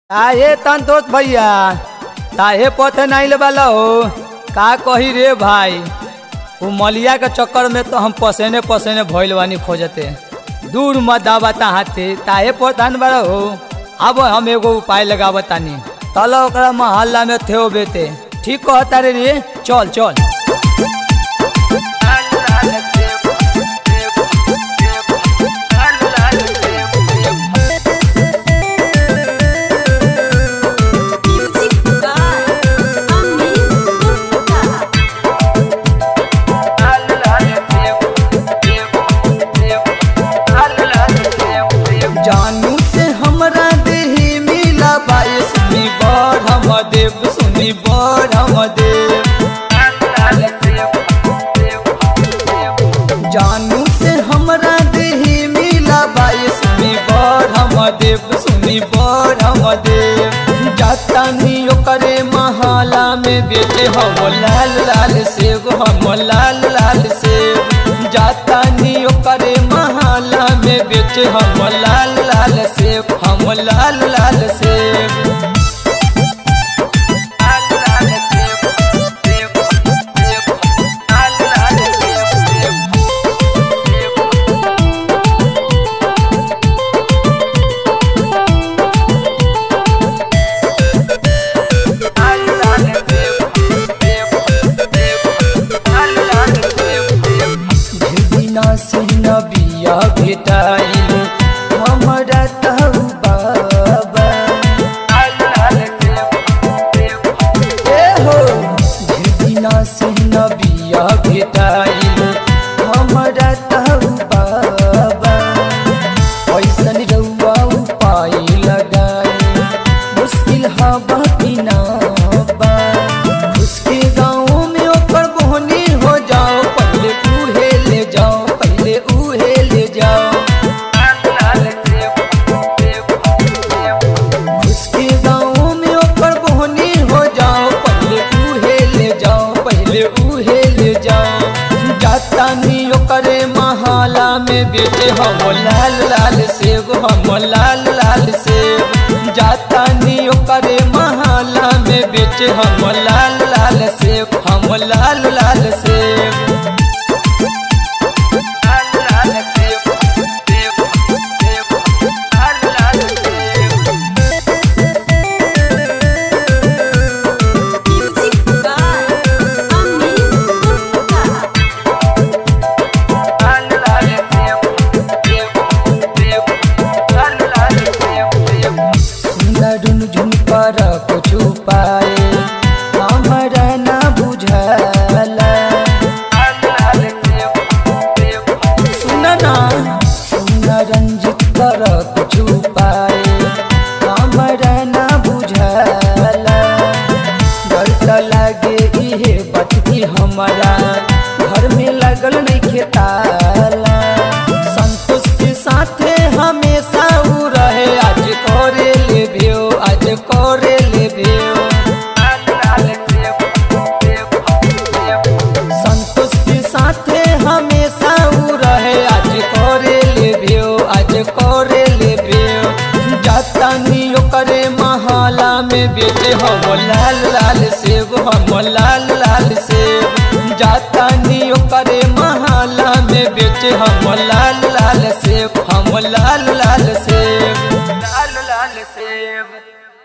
काहे संतोष भैया काहे पथे नहीं वाला हो का कही रे भाई वो मलिया के चक्कर में तो हम पसेने पसेने भइल बानी खोजते दूर मत दावता हाथे ताहे पथान बड़ा हो अब हम एगो उपाय लगावतानी तल ओकरा मोहल्ला में थे बेते ठीक कहता रे रे चल चल Music by Amin Gupta. जानू से हमरा देही मिला बाई सुनी बड़ हम देव सुनी बड़ हम देव जानू से हमरा देही मिला बाई सुनी बड़ हम देव सुनी बड़ हम देव जातानी ओकरे महाला में बेटे हम लाल लाल सेब हम लाल लाल सेब जातानी ओकरे महाला में बेटे हम लाल लाल सेब हम लाल लाल सेब बिना से नबिया भेटाइल हमरा तहु बाबा ए हो बिना से नबिया भेटाइल हमरा तहु बाबा ऐसन रउआ उपाय लगाए मुश्किल हवा बिना बा उसके गाँव में ओकर बोहनी हो जाओ पहले उहे ले जाओ पहले उहे ले जाओ उसके गाँव में ओकर बोहनी हो जाओ पहले उहे ले जाओ पहले उहे ले जाओ जाता नी ओकरे महाला में बेटे हम लाल लाल सेब हम लाल लाल सेब जाता नी ओकरे महाला में बेटे हम लाल लाल सेब हम लाल लाल सेब Music by Amin Gupta. सुंदर झुन पर कुछ पाए हमरा ना बुझला सुन ना सुन रंजित कर कुछ पाए हमरा ना बुझला डर त लागे इहे बात की हमरा घर में लगल नहीं खेताला संतोष के साथे हमेशा उ रहे आज करे ले भेओ आज करे ले भेओ संतोष के साथे हमेशा उ रहे आज करे ले भेओ आज करे ले भेओ जाता नी ओकरे महाला में बेटे हम लाल लाल सेब हम लाल लाल सेब जाता नी ओकरे महाला में बेटे हम लाल लाल सेब हम लाल लाल सेब लाल लाल सेब